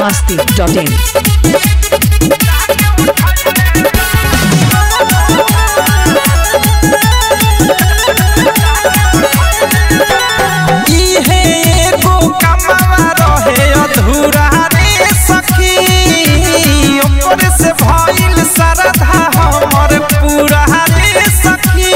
masti.in. इहे एगो कमावा रहे अधूरा रे सखी ओकर से भइल श्रद्धा हमर पूरा रे सखी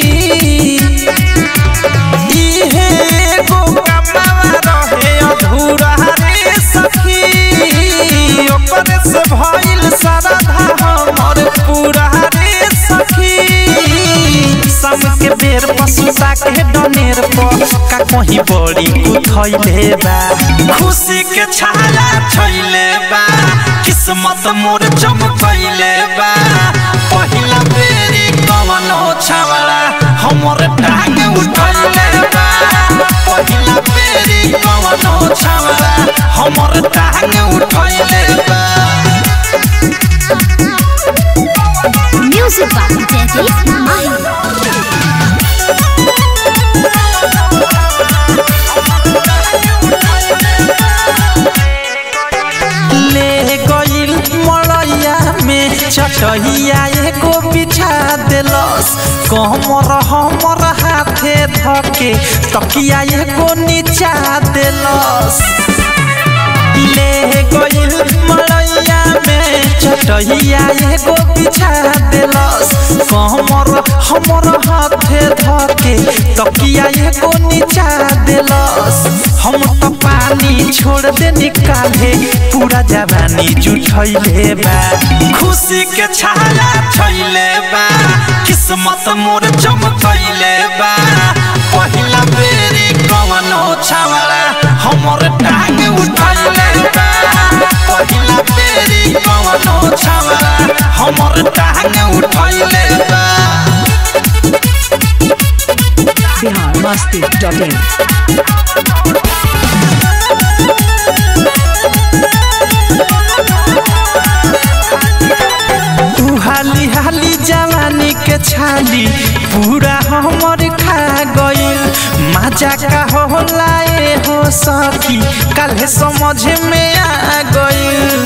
इहे एगो कमावा रहे अधूरा रे सखी ओकर से भइल श्रद्धा हमर पूरा रे सखी सम के बेर पशुता के डनेर पर का कहीं बड़ी उठैले बा खुशी के छाया छैले बा किस्मत मोर चमकैले बा पहिला बेरी कवन हो छावला हमर टांग उठैले बा पहिला बेरी कवन हो छावला हमर टांग उठैले बा Music by Daddy Mahi. ले गइल मड़ैया में चटहिया एगो बिछा देलस कमर हमर हाथे धके तकिया एगो नीचा देलस ले गइल मड़ैया में चटहिया एगो बिछा देलस कमर हमर हाथे धके तकिया एगो नीचा देलस हम त पानी छोड़ दे निकाले पूरा जवानी जुठैले बा खुशी के छाया छैले बा किस्मत मोर चमकैले बा पहिला बेरी कवन हो छावला हमर टांग उठैले बा पहिला बेरी कवन हो छावला हमर टांग उठैले बा Bihar masti.in. तू हाली हाली जवानी के छाली पूरा हमर खा गइल मजा का होला ए हो सखी काल्हे समझ में आ गइल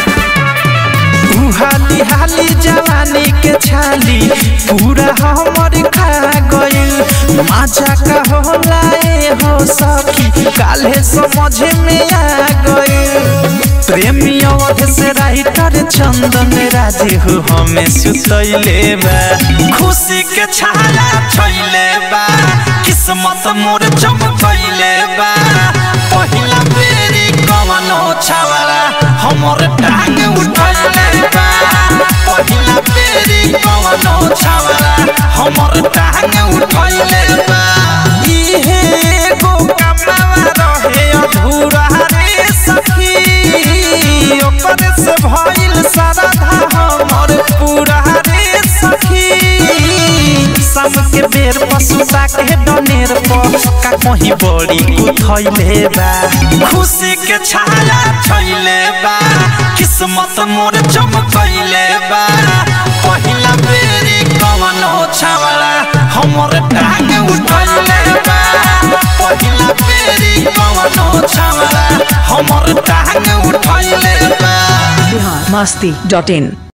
तू हाली हाली जवानी के छाली पूरा हमर खा गइल मजा का होला ए हो सखी काल्हे समझ में आ गइल प्रेमी अवध से राइटर चंदन राजे हो हमें सुतैले बा खुशी के छाया छैले बा किस्मत मोर चमकैले बा पहिला बेरी कवन हो छावला हमर टांग उठैले बा पहिला बेरी कवन हो छावला हमर टांग उठैले बा इहे एगो कमावा रहे अधूरा रे सखी ओकर से भइल श्रद्धा हमर पूरा रे सखी सम के बेर पशुता के डनेर पर का कहीं बड़ी उठैले बा खुशी के छाया छैले बा किस्मत मोर चमकैले बा पहिला बेरी कवन हो छावला हमर टांग उठैले बा पहिला बेरी कवन हो छावला हमर टांग उठैले बा Bihar masti.in.